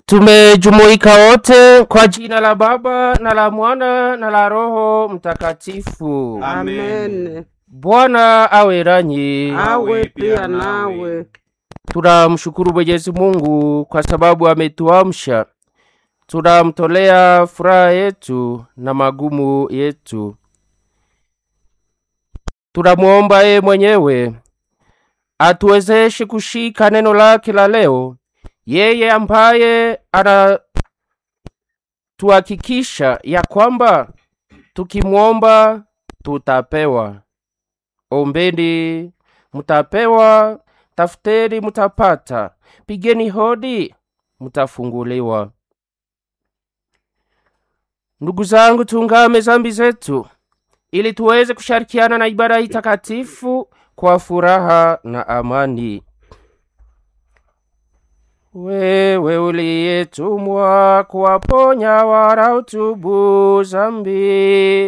Tumejumuika wote kwa jina la Baba na la Mwana na la Roho Mtakatifu. Amen. Bwana awe nanyi. Awe pia nawe. Tunamshukuru Mwenyezi Mungu kwa sababu ametuamsha. Tunamtolea furaha yetu na magumu yetu. Tunamwomba yeye mwenyewe atuwezeshe kushika neno lake la leo, yeye ambaye anatuhakikisha ya kwamba tukimwomba tutapewa. Ombeni mutapewa, tafuteni mutapata, pigeni hodi mutafunguliwa. Ndugu zangu, tungame zambi zetu ili tuweze kushirikiana na ibada hii takatifu kwa furaha na amani. Wewe uliyetumwa kuwaponya wanaotubu zambi